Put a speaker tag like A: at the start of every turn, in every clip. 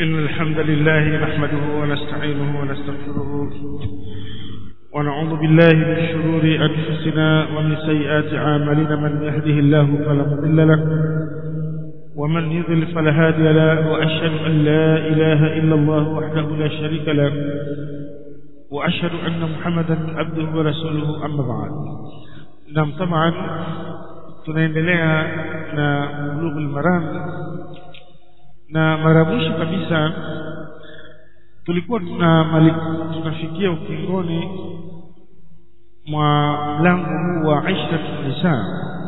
A: إن الحمد لله نحمده ونستعينه ونستغفره ونعوذ بالله من شرور أنفسنا ومن سيئات أعمالنا من يهده الله فلا مضل له ومن يضل فلا هادي له وأشهد أن لا إله إلا الله وحده لا شريك له وأشهد أن محمدا عبده ورسوله أما بعد نعم طبعا tunaendelea na bulughul maram na mara mwisho kabisa tulikuwa tuna tunafikia ukingoni mwa mlango huu wa Aisha nisa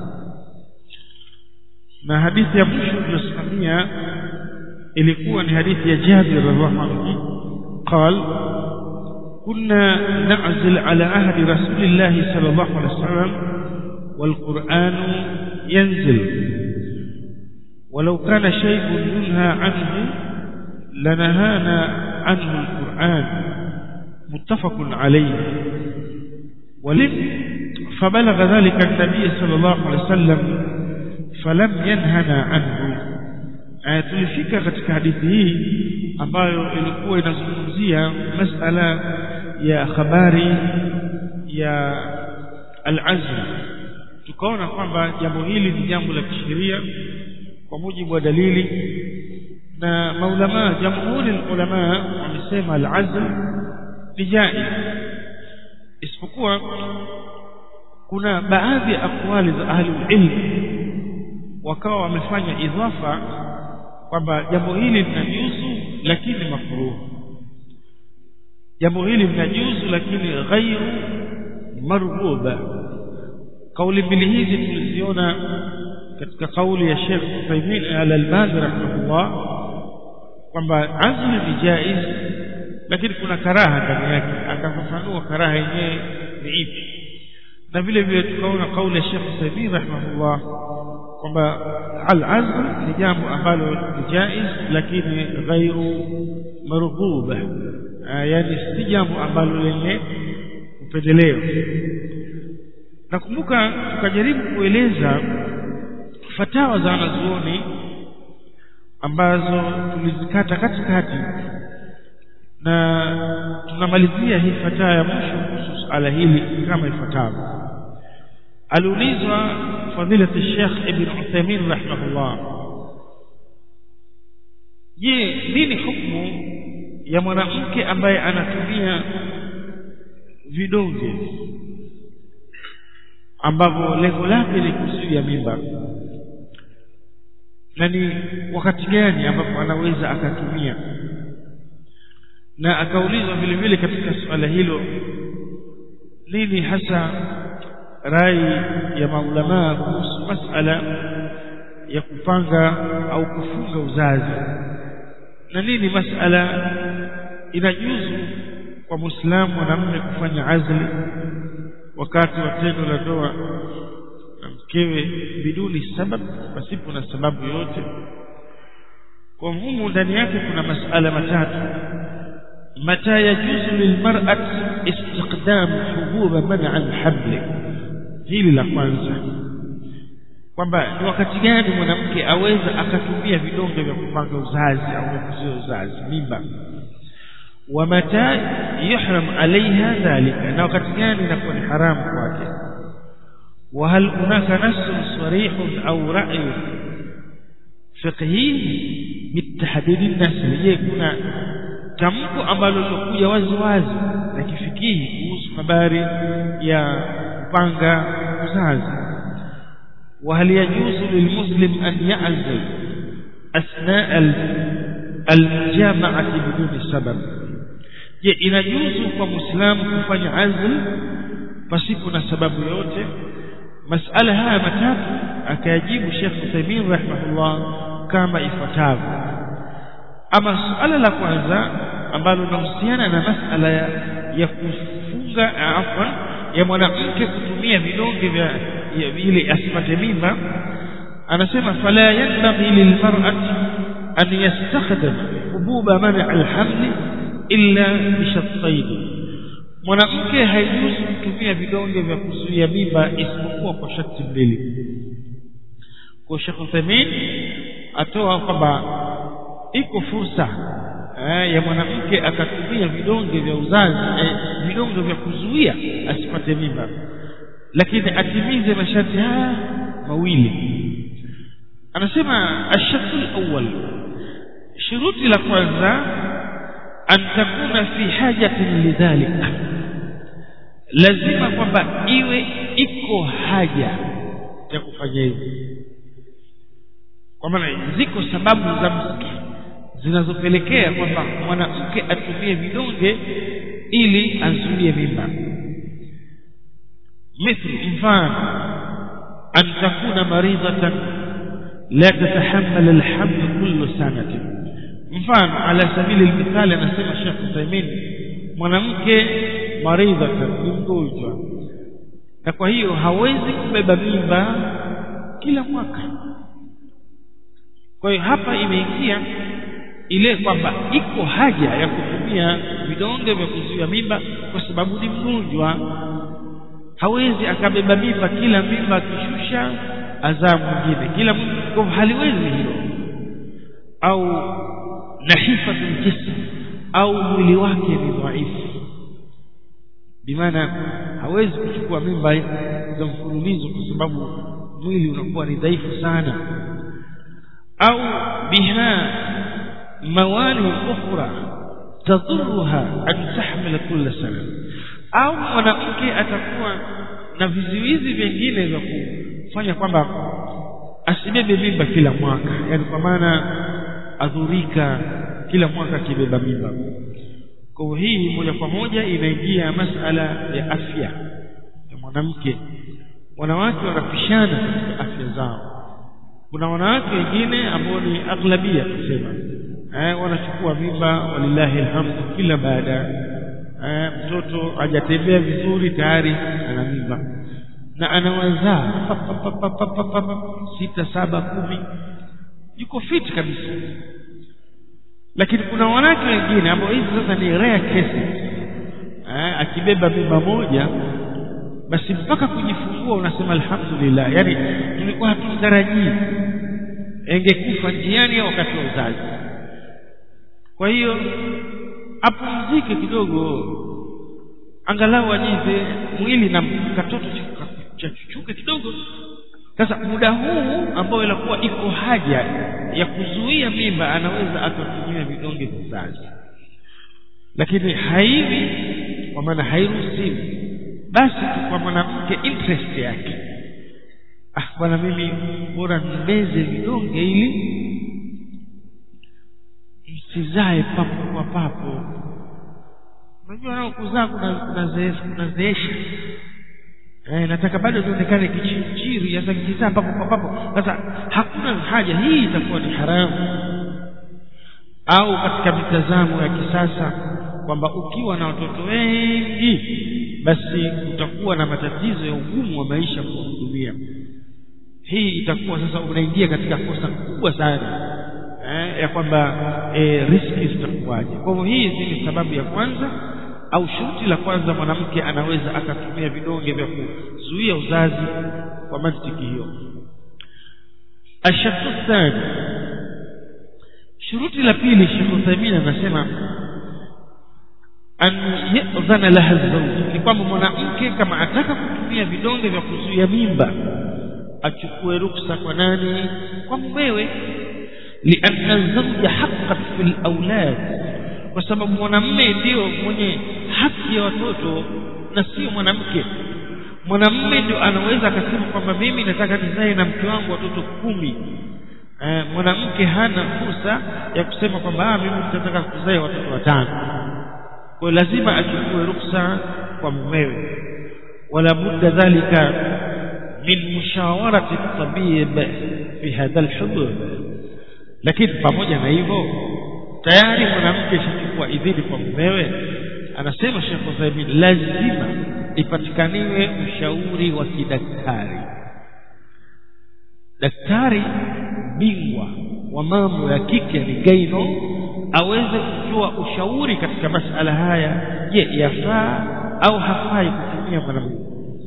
A: na hadithi ya mwisho tuliyosimamia ilikuwa ni hadithi ya Jabir radhiallahu anhu قال كنا نعزل على عهد رسول الله صلى الله عليه وسلم والقرآن ينزل ولو كان شيء ينهى عنه لنهانا عنه القرآن متفق عليه ولم فبلغ ذلك النبي صلى الله عليه وسلم فلم ينهنا عنه tulifika katika hadithi hii ambayo ilikuwa inazungumzia masala ya habari ya al-azm tukaona kwamba jambo hili ni jambo la kisheria kwa mujibu wa dalili na maulama jamhuri ulama wamesema al-azl ni jaiz isipokuwa kuna baadhi ya akwali za ahli ilm wakawa wamefanya idhafa kwamba jambo hili linajuzu lakini makruh jambo hili linajuzu lakini ghairu marghuba kauli mbili hizi tuliziona katika kauli ya Sheikh Uthaymeen al-Albani rahimahullah kwamba azli ni jaiz lakini kuna karaha ndani yake akafafanua karaha yenyewe ni ipi na vile vile tukaona kauli ya Sheikh Uthaymeen rahimahullah kwamba al-azl ni jambo ambalo ni jaiz lakini ghairu marghuba yani si jambo ambalo lenye upendeleo nakumbuka tukajaribu kueleza fatawa za wanazuoni ambazo tulizikata katikati na tunamalizia hii fatawa ya mwisho kuhusu suala hili kama ifuatavyo aliulizwa fadilati Sheikh Ibn Uthaymeen rahimahullah je nini hukumu ya mwanamke ambaye anatumia vidonge ambavyo lengo lake ni kuzuia mimba na ni wakati gani ambapo anaweza akatumia na akaulizwa vile vile katika suala hilo nini hasa rai ya maulamaa kuhusu masala ya kupanga au kufunga uzazi na nini masala inajuzu kwa muislamu mwanamume kufanya azli wakati wa tendo la ndoa na mkewe biduni sabab pasipo na sababu yoyote kwa humu ndani yake kuna masala matatu mata yajuzu lilmar'at istiqdam hububa man'a alhabl hili la kwanza kwamba ni wakati gani mwanamke aweza akatumia vidonge vya kupanga uzazi au vya kuzuia uzazi mimba ومتى يحرم عليها ذلك na wakati gani inakuwa ni haramu kwake وهل هناك نص صريح او راي فقهي بالتحديد النسل je kuna tamko ambalo lilokuja wazi wazi na kifikihi kuhusu habari ya kupanga uzazi وهل يجوز للمسلم ان يعزل اثناء المجامعه بدون سبب je inajuzu kwa muislamu kufanya azl pasipo na sababu yote masala haya matatu akayajibu Sheikh Uthaymeen rahimahullah kama ifuatavyo ama suala la kwanza ambalo linahusiana na masala ya, ya kufunga afwan ya mwanamke kutumia vidonge vya ili asipate mimba anasema fala yanbaghi lilmar'ati an yastakhdam hububa man'a alhamli illa bishattaini mwanamke haijuzi kutumia vidonge vya kuzuia mimba isipokuwa kwa sharti mbili kwa Sheikh Uthaymeen atoa kwamba iko fursa eh, ya mwanamke akatumia vidonge vya uzazi eh, vidonge vya kuzuia asipate mimba lakini atimize masharti haya mawili anasema ashartu alawwal shuruti la kwanza an takuna fi hajatin lidhalik lazima kwamba iwe iko haja ya kufanya hivi kwa maana ziko sababu za msingi zinazopelekea kwamba mwanamke atumie vidonge ili azuie mimba mithlu mfano an takuna maridatan la tatahammal alhamd kullu sanatin mfano ala sabili almithali anasema Sheikh Uthaymeen mwanamke maridatan ni mgonjwa na kwa hiyo hawezi kubeba mimba kila mwaka kwa hiyo hapa imeingia ile kwamba iko haja ya kutumia vidonge vya kuzuia mimba kwa sababu ni mgonjwa hawezi akabeba mimba kila mimba akishusha azaa mwingine kila kwa haliwezi hilo au nahifatul jism au mwili wake ni dhaifu bimaana hawezi kuchukua mimba za mfululizo kwa sababu mwili unakuwa ni dhaifu sana au biha mawani ukhra tadhurruha an tahmila kulla sana au mwanamke atakuwa na vizuizi vingine vya kufanya kwamba asibebe mimba kila mwaka yani kwa maana adhurika kila mwaka akibeba mimba kwa hii moja kwa moja inaingia masala ya afya ya mwanamke wanawake wanapishana katika afya zao kuna wanawake wengine ambao ni aghlabia tusema eh, wanachukua mimba walillahi alhamdu kila baada eh, mtoto hajatembea vizuri tayari ana mimba na anawazaa sita saba kumi yuko fit kabisa lakini kuna wanawake wengine ambao hizi sasa ni rare cases eh, akibeba mimba moja basi mpaka kujifungua unasema alhamdulillah yani tulikuwa hatumtarajii engekufa njiani au wakati wa uzazi kwa hiyo apumzike kidogo angalau ajize mwili na katoto chachuchuke kidogo sasa muda huu ambao inakuwa iko haja ya kuzuia mimba anaweza akatumia vidonge vya uzazi lakini haivi kwa maana hairuhusiwi basi kwa mwanamke interest yake ah bwana mimi bora nimeze vidonge ili msizae papo kwa papo unajua nao kuzaa kuna kunazeesha eh, nataka bado nionekane kichinjiri sasa nikizaa papo kwa papo sasa hakuna haja hii itakuwa ni haramu au katika mitazamo ya kisasa kwamba ukiwa na watoto wengi basi utakuwa na matatizo ya ugumu wa maisha kuwahudumia hii itakuwa sasa unaingia katika kosa kubwa sana eh, ya kwamba eh, riski zitakuwaje kwa hivyo hii ni sababu ya kwanza au shuti la kwanza mwanamke anaweza akatumia vidonge vya kuzuia uzazi kwa mantiki hiyo ashatu thani shuruti la pili Sheikh Uthaymeen anasema an yadhana laha zawj ni kwamba mwanamke kama ataka kutumia vidonge vya kuzuia mimba achukue ruksa kwa nani kwa mumewe lianna zawja haqqan fil aulad kwa sababu mwanamme ndio mwenye haki ya watoto na sio mwanamke mwanamme ndio anaweza akasema kwamba mimi nataka nizae na mke wangu watoto kumi eh, mwanamke hana fursa ya kusema kwamba mimi nitataka kuzae watoto watano kwa lazima achukue ruksa kwa mumewe wala budda dhalika min mushawarati tabib fi hadha alhudud lakini pamoja na hivyo tayari mwanamke ashachukua idhini kwa mumewe anasema Sheikh Uthaymeen lazima ipatikaniwe ushauri wa kidaktari daktari bingwa wa mambo ya kike ni gaino aweze kutoa ushauri katika masala haya je yafaa au hafai kutumia mwanamke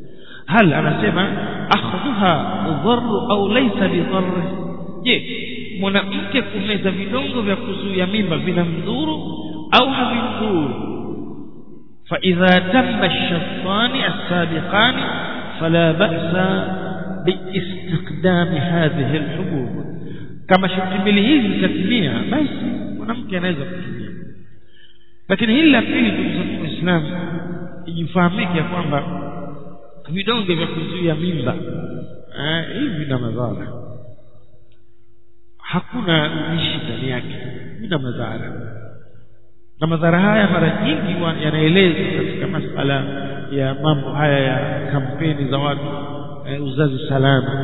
A: hal anasema akhdhuha dharr au laysa bidharr je mwanamke kumeza vidongo vya kuzuia mimba vinamdhuru au havimdhuru فإذا تم الشرطان السابقان فلا بأس باستخدام هذه الحبوب كما شرط mbili hizi zitatimia basi mwanamke anaweza kutumia lakini hili la pili ndugu zangu waislamu ijifahamike ya kwamba vidonge vya kuzuia mimba hivi vina madhara hakuna ubishi ndani yake vina madhara na madhara haya mara nyingi yanaelezwa katika masala ya mambo haya ya kampeni za watu eh, uzazi salama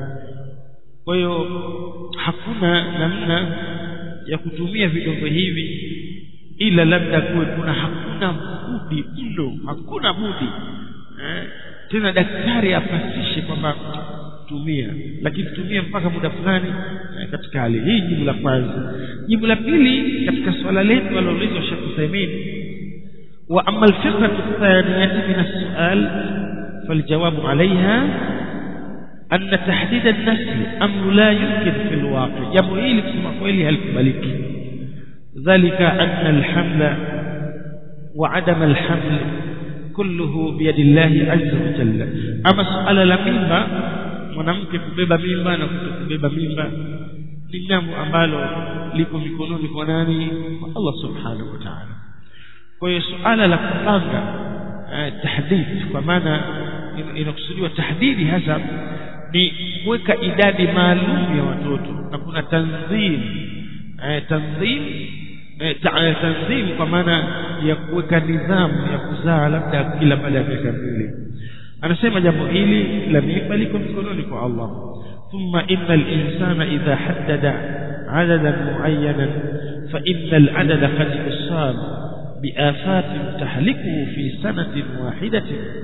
A: kwa hiyo hakuna namna ya kutumia vidongo hivi ila labda kuwe kuna hakuna budi mno hakuna budi eh, tena daktari apasishe kwamba tumia lakini tumia mpaka muda fulani eh, katika hali hii jibu la kwanza jibu la pili katika swala letu aliloulizwa Sheikh Uthaymeen wa amma al-fiqh ath-thaniyah min as-su'al فالجواب عليها أن تحديد النسل أمر لا يمكن في الواقع jambo hili kusema kweli halikubaliki ذلك أن الحمل وعدم الحمل كله بيد الله عز وجل أما سؤال la mimba mwanamke kubeba mimba na kutokubeba mimba ni jambo ambalo liko mikononi kwa nani kwa Allah subhanahu wa ta'ala kwa hiyo suala la kupanga eh, tahdid kwa maana inakusudiwa tahdidi hasa ni kuweka idadi maalum ya watoto na kuna tanzim eh, tanzim eh, ta, tanzim kwa maana ya kuweka nidhamu ya kuzaa labda kila baada ya miaka miwili anasema jambo hili la mimba liko mikononi kwa Allah ثم إن الإنسان إذا حدد عددا معينا فإن العدد قد يصاب بآفات تهلكه في سنة واحدة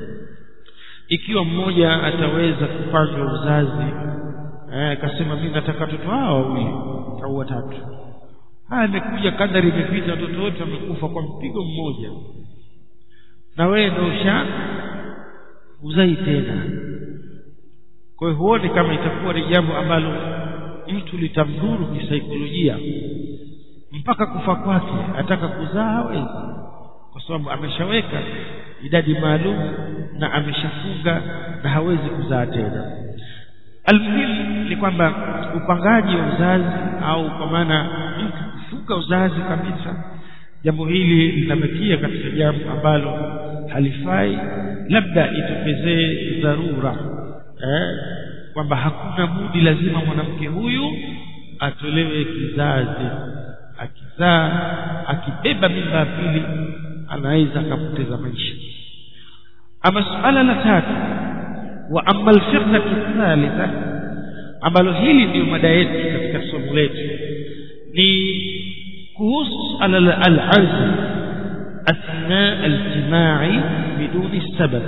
A: ikiwa mmoja ataweza kupanga uzazi akasema mimi nataka watoto hao wawili au watatu haya imekuja kadari imepita watoto wote wamekufa kwa mpigo mmoja na wewe ndio usha uzai tena kwa hiyo huoni kama itakuwa ni jambo ambalo mtu litamdhuru kisaikolojia mpaka kufa kwake ataka kuzaa hawezi kwa sababu ameshaweka idadi maalum na ameshafunga na hawezi kuzaa tena almuhimu ni kwamba upangaji wa uzazi au kwa maana mtu kufunga uzazi kabisa jambo hili linabakia katika jambo ambalo halifai labda itokezee dharura eh, kwamba hakuna budi lazima mwanamke huyu atolewe kizazi akizaa akibeba mimba ya pili anaweza akapoteza maisha ama suala la tatu wa amma alfiqhatu thalitha ambalo hili ndio mada yetu katika somo letu ni kuhusu suala la al-azm athna al-jimai biduni sabab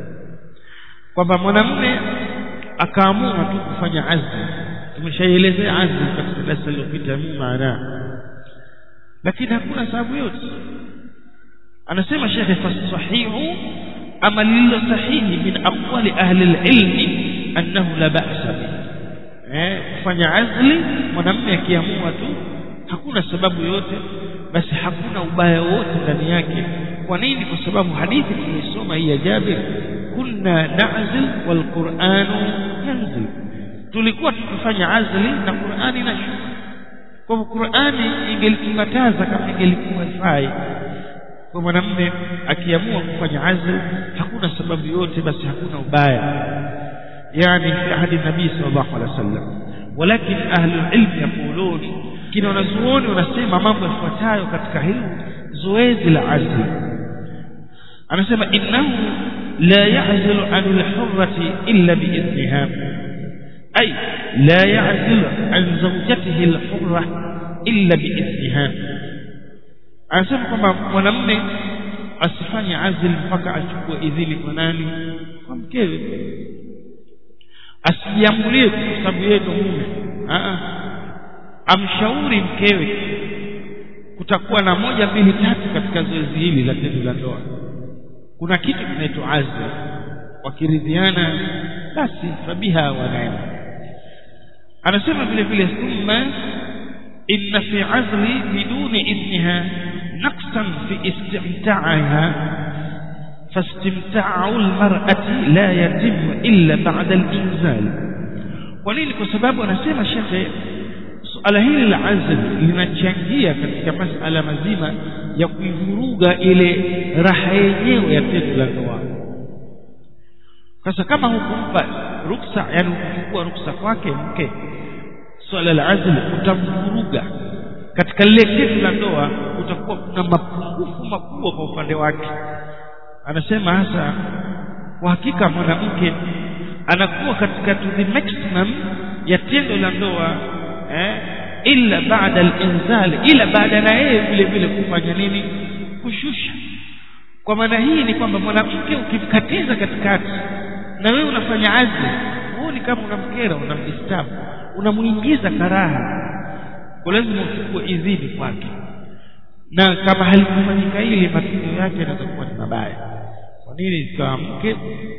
A: kwamba mwanamume akaamua tu kufanya azmi tumeshaelezea azmi katika darasa lililopita maana lakini hakuna sababu yote anasema shekhe fasahihu ama lililo sahihi min aqwali ahli alilmi annahu la ba'sa eh kufanya azli mwanamume akiamua tu hakuna sababu yote basi hakuna ubaya wote ndani yake kwa nini kwa sababu hadithi tulisoma hii ya Jabir kunna na'zil wal qur'anu yanzil tulikuwa tukifanya azli na Qur'ani inashuka kwa hivyo Qur'ani ingelikataza kama ingelikuwa ifai kwa mwanamume akiamua kufanya azl hakuna sababu yote basi hakuna ubaya yani fi ahadi nabii sallallahu alaihi wasallam walakin ahli ilm yaqulun kina wanazuoni wanasema mambo yafuatayo katika hili zoezi la azl anasema innahu la ya'zilu an al-hurrati illa bi'idniha ay la ya'zilu an zawjatihi al-hurra illa bi'idniha anasema kwamba mwanamume asifanye azl mpaka achukue idhini kwa nani kwa mkewe asijiamulie kwa sababu yeye ndo mume amshauri mkewe kutakuwa na moja mbili tatu katika zoezi hili la tendo la ndoa kuna kitu kinaitwa azl wakiridhiana basi fabiha wa neema anasema vile vile thumma inna fi azli biduni idniha naqsan fi istimta'aha فاستمتاع المرأة لا يتم إلا بعد الإنزال ولين كسباب anasema shekhe suala hili la azl linachangia katika masala mazima ya kuivuruga ile raha yenyewe ya tendo la ndoa sasa kama hukumpa ruksa yani hukuchukua ruksa kwake mke swala la azl utamvuruga katika lile tendo la ndoa utakuwa kuna mapungufu makubwa kwa upande wake anasema hasa kwa hakika mwanamke anakuwa katika to the maximum ya tendo la ndoa eh, illa baada al-inzal ila baada na yeye vile vile kufanya nini kushusha kwa maana hii ni kwamba mwanamke ukimkatiza katikati na wewe unafanya azli huo ni kama unamkera unamdisturb unamuingiza karaha kwa lazima uchukue idhini kwake na kama halikufanyika hili matokeo yake yanaweza kuwa ni mabaya kwa nini ikawa mke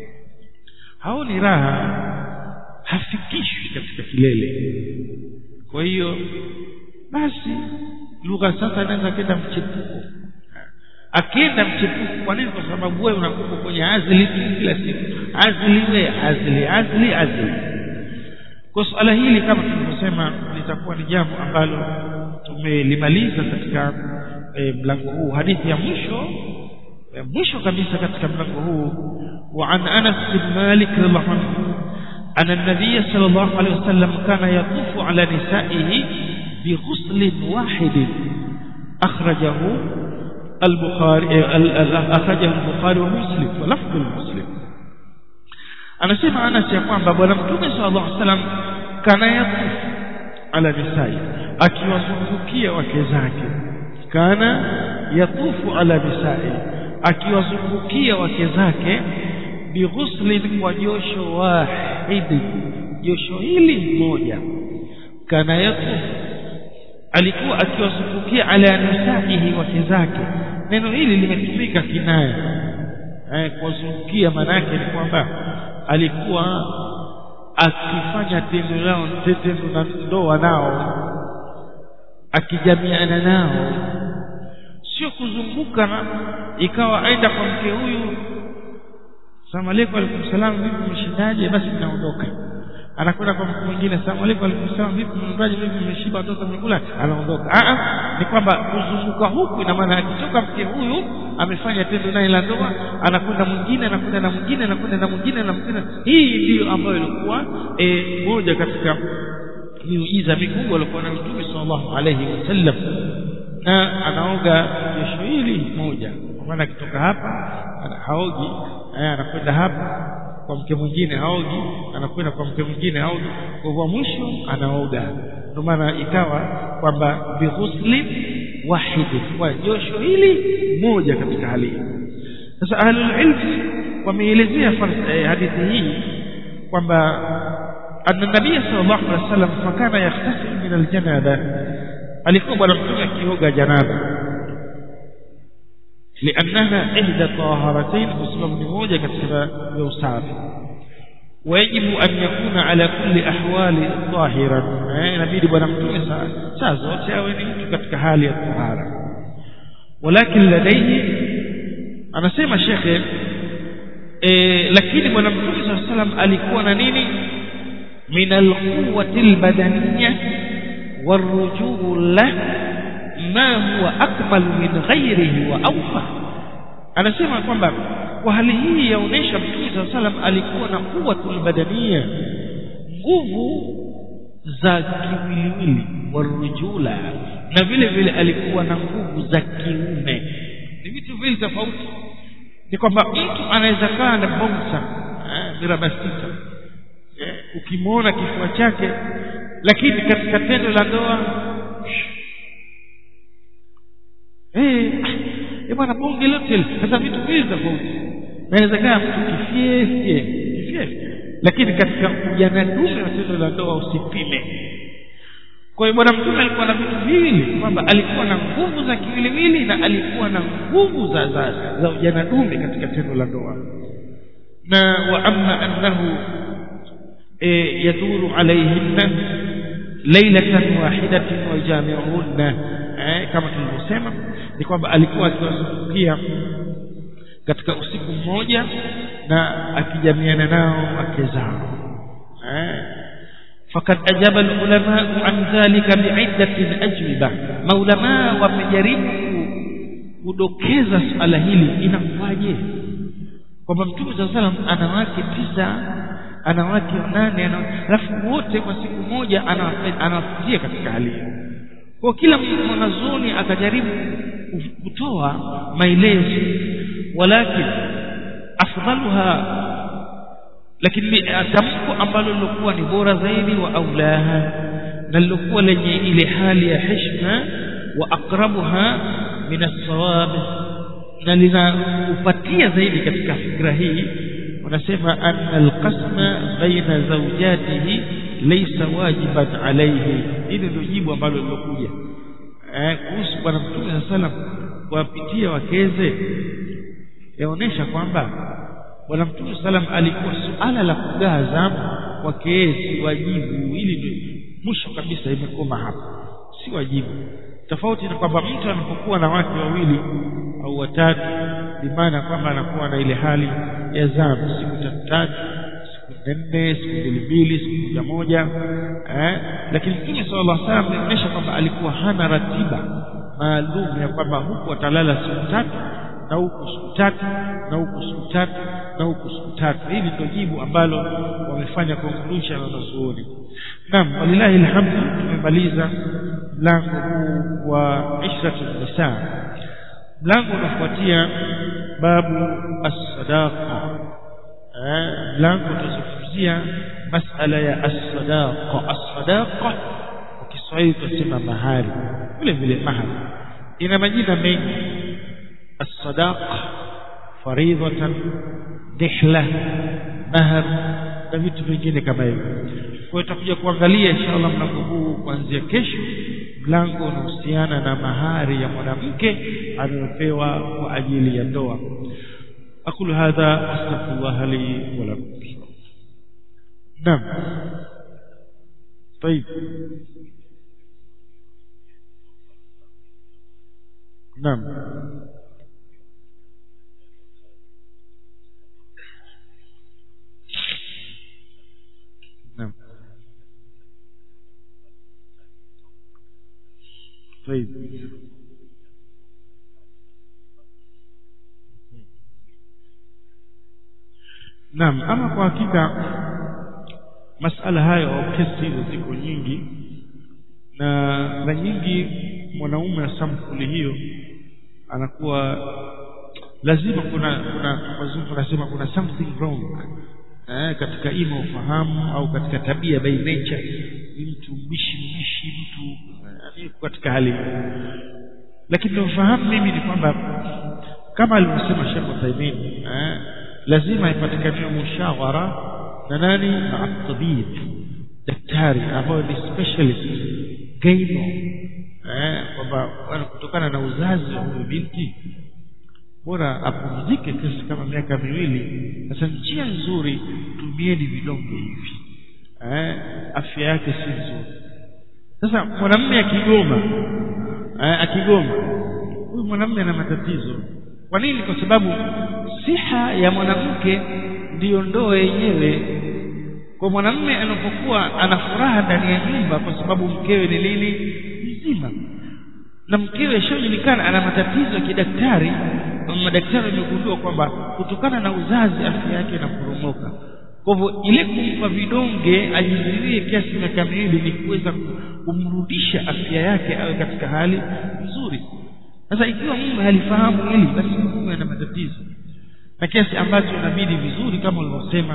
A: haoni raha hafikishwi katika kilele kwa hiyo basi lugha sasa inaweza kenda mchepuko akienda mchepuko kwa nini kwa sababu wewe unakuwa kwenye azli kila siku azli we azli azli azli kwa suala hili kama tulivyosema litakuwa ni jambo ambalo tumelimaliza katika e, mlango huu hadithi ya mwisho ya mwisho kabisa katika mlango huu وعن أنس بن مالك رضي الله عنه أن النبي صلى الله عليه وسلم كان يطوف على نسائه بغسل واحد أخرجه البخاري أخرجه البخاري ومسلم ولفظ المسلم أنا سمع أنس يقول بابا لم صلى الله عليه وسلم كان يطوف على نسائه akiwazungukia wake zake kana yatufu ala nisai akiwazungukia wake zake bighuslin kwa josho wahidi josho hili moja kana yatufu alikuwa akiwazungukia ala nisaihi wake zake neno hili limetumika kinaya eh, kuwazungukia maana yake ni kwamba alikuwa akifanya tendo lao tendo na ndoa nao akijamiana nao sio kuzunguka na ikawa aenda kwa mke huyu salamu alaykum alaykum salam vipi mshindaje basi tunaondoka anakwenda kwa mtu mwingine salamu alaykum alaykum salam vipi mnaendaje vipi mmeshiba watoto mmekula anaondoka a a ni kwamba kuzunguka huku ina maana akitoka mke huyu amefanya tendo naye la ndoa anakwenda mwingine anakwenda na mwingine anakwenda na mwingine na mwingine hii ndiyo ambayo ilikuwa e, moja katika miujiza mikubwa alikuwa na mtume sallallahu alayhi wasallam na anaoga jesho hili moja kwa maana akitoka hapa haogi anakwenda hapa kwa mke mwingine haogi anakwenda kwa mke mwingine haogi kwa hivyo mwisho anaoga ndio maana ikawa kwamba bighusli wahidi kwa josho hili moja katika hali hii sasa ahlul ilm wameelezea hadithi hii kwamba أن النبي صلى الله عليه وسلم فكان يغتسل من الجنابة alikuwa bwana mtume akioga janaba لأنها إحدى طاهرتين مسلم ni moja katika ya usafi ويجب أن يكون على كل أحوال طاهرا inabidi bwana mtume saa zote awe ni mtu katika hali ya tahara ولكن لديه anasema shekhe lakini bwana mtume صلى الله عليه وسلم alikuwa na nini من القوة البدنية والرجولة ما هو أكمل من غيره وأوفى anasema kwamba kwa hali hii yaonesha mtume saa salam alikuwa na quwwatul badania nguvu za kiwiliwili warujula na vile vile alikuwa na nguvu za kiume ni vitu vili tofauti ni kwamba mtu anaweza kaa na bonsa miraba sita ukimwona kifua chake lakini katika tendo la ndoa eh bwana bonge lote sasa vitu vile tofauti inawezekana mtu kifyefye kifyefye lakini katika ujana dume wa tendo la ndoa usipime kwa hiyo bwana mtume alikuwa na vitu viwili kwamba alikuwa na nguvu za kiwiliwili na alikuwa na nguvu za za, za ujana dume katika tendo la ndoa na wa amma annahu e, yaduru alaihinna lailatan wahidatin wa jami'unna eh, kama tulivyosema ni kwamba alikuwa akiwazungukia katika usiku mmoja na akijamiana nao wake zao eh فقد أجاب العلماء عن ذلك بعدة أجوبة maulama wamejaribu kudokeza swala hili inakuwaje kwamba mtume saa salam ana wake tisa ana wake nane alafu wote kwa siku moja anawafikia katika hali hiyo kwa kila mwanazuoni akajaribu kutoa maelezo walakin afdaluha lakini tamko ambalo lilokuwa ni bora zaidi wa aulaha na lilokuwa lenye ile hali ya heshima wa aqrabuha min as-sawab na linaupatia zaidi katika fikra hii wanasema anna al-qasma baina zawjatihi laysa wajiban alayhi hili ndio jibu ambalo lilokuja eh kuhusu bwana mtume sallam kuwapitia wakeze yaonesha kwamba bwana mtume salam alikuwa suala la kugawa zamu kwake si wajibu ili ndio mwisho kabisa imekoma hapa si wajibu tofauti na kwamba mtu anapokuwa na wake wawili au watatu bimaana kwamba anakuwa na ile hali ya zamu siku tatu tatu siku nne siku mbili mbili siku moja moja eh? lakini mtume sallallahu alaihi wasallam ameonyesha kwamba alikuwa hana ratiba maalum ya kwamba huku atalala siku tatu na huku siku tatu na huku siku tatu na huku siku tatu hili ndio jibu ambalo wamefanya conclusion wanazuoni naam walilahi alhamdu tumemaliza mlango huu wa ishratu nisa mlango unafuatia babu as-sadaqa mlango utazungumzia masala ya as-sadaqa as-sadaqa kwa Kiswahili tunasema mahari vile vile mahari ina majina mengi الصداق فريضة دحلة مهر na vitu vingine kama hivyo kwa hiyo tutakuja kuangalia inshallah mlango huu kuanzia kesho mlango unahusiana na mahari ya mwanamke aliyopewa kwa ajili ya ndoa aqulu hadha astaghfirullah li wa lakum naam طيب نعم نعم طيب Naam, ama kwa hakika masala hayo au kesi hizo ziko nyingi na mara nyingi mwanaume wa sampuli hiyo anakuwa lazima kuna kuna wazungu wanasema kuna something wrong eh, katika ima ufahamu au katika tabia by nature ni mtu mbishi mbishi mtu yani katika hali lakini nafahamu mimi ni kwamba kama alivyosema Sheikh Uthaymeen eh, lazima ipatikane mushawara na nani na tabib daktari ambayo ni specialist gaino eh kwamba kutokana na uzazi wa huyu binti bora apumzike kesi kama miaka miwili sasa njia nzuri tumieni vidonge hivi eh afya yake si nzuri sasa mwanamume akigoma eh, akigoma huyu mwanamume ana matatizo kwa nini kwa sababu siha ya mwanamke ndiyo ndoa yenyewe kwa mwanamume anapokuwa ana furaha ndani ya nyumba kwa sababu mkewe ni nini mzima na mkewe ishajulikana ana matatizo ya kidaktari madaktari wamegundua kwamba kutokana na uzazi afya yake inaporomoka kwa hivyo ile kumpa vidonge ajizuie kiasi miaka miwili ni kuweza kumrudisha afya yake awe katika hali nzuri sasa ikiwa mume halifahamu hili basi mume ana matatizo na kiasi ambacho inabidi vizuri kama ulivyosema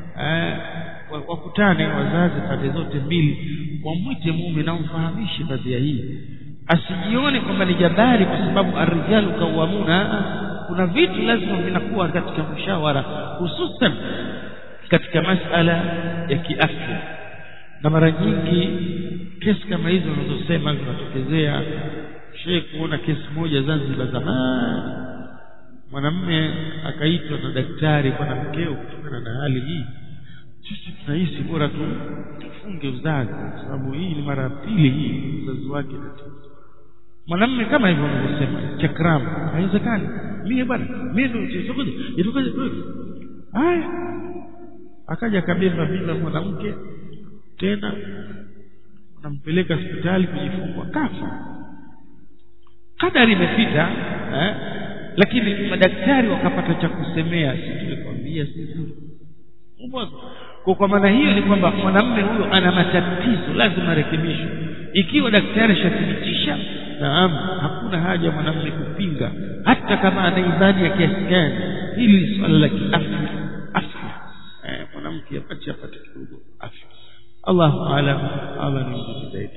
A: wakutane wazazi pande zote mbili wamwite mume na umfahamishe kadhia hii asijione kwamba ni jabari kwa sababu arrijalu kawamuna kuna vitu lazima vinakuwa katika mshawara hususan katika masala ya kiafya na mara nyingi kesi kama hizo unazosema zinatokezea shehe kuona kesi moja Zanzibar zamani mwanamme akaitwa na daktari bwana mkeo kutokana na hali hii sisi tunahisi bora tu tufunge uzazi kwa sababu hii ni mara ya pili hii uzazi wake tatizo mwanamume kama hivyo anavyosema chakram haiwezekani mimi bwana mimi ndio chochote itokaje haya akaja akabeba mimba mwanamke tena nampeleka hospitali kujifungua kafa kadari imepita eh? lakini madaktari wakapata cha kusemea si tulikwambia sisi kwa kwa maana hiyo ni kwamba mwanamume huyo ana matatizo lazima rekebishwe ikiwa daktari ashathibitisha naam hakuna haja mwanamume kupinga hata kama ana imani ya kiasi gani hili ni swala la kiafya afya eh, mwanamke apate apate kidogo afya Allahu aalam Allah ni mjuzi zaidi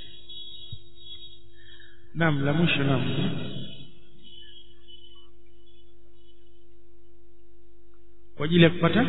A: naam la mwisho naam kwa ajili ya kupata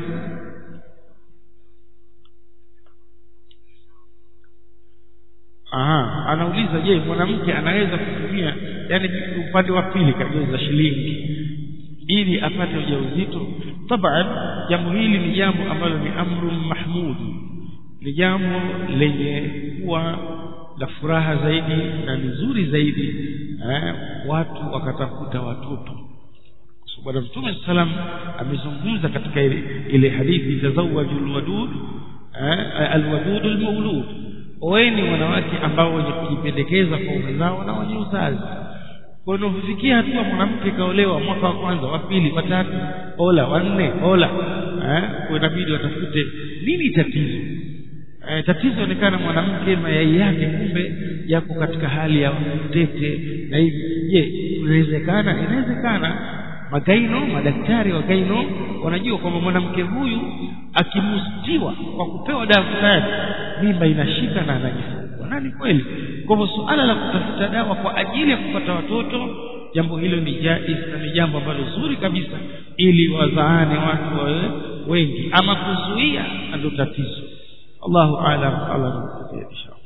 A: Aha, anauliza je, mwanamke anaweza kutumia yani upande wa pili kageuza shilingi ili apate ujauzito? Taban, jambo hili ni jambo ambalo ni amru mahmud, ni jambo lenye kuwa la furaha zaidi na ni zuri zaidi eh, watu wakatafuta watoto bwana mtume salam amezungumza katika ile, ile hadithi tazawaju alwadud eh, alwadud almawlud oeni wanawake ambao wenye kujipendekeza kwa ume zao na wenye uzazi kwa hiyo hufikia hatua mwanamke kaolewa mwaka wa kwanza wa pili wa tatu ola wa nne ola eh, kwa inabidi watafute nini tatizo eh, tatizo onekana mwanamke mayai yake kumbe yako katika hali ya tete na hivi je inawezekana inawezekana magaino madaktari wa gaino wanajua kwamba mwanamke huyu akimustiwa kwa kupewa dawa fulani mimba inashika na anajifungua na ni kweli kwa hivyo suala la kutafuta dawa kwa ajili ya kupata watoto jambo hilo ni jaiz na ni jambo ambalo zuri kabisa ili wazaane watu wawe wengi ama kuzuia ndio tatizo Allahu aalam Allah inshallah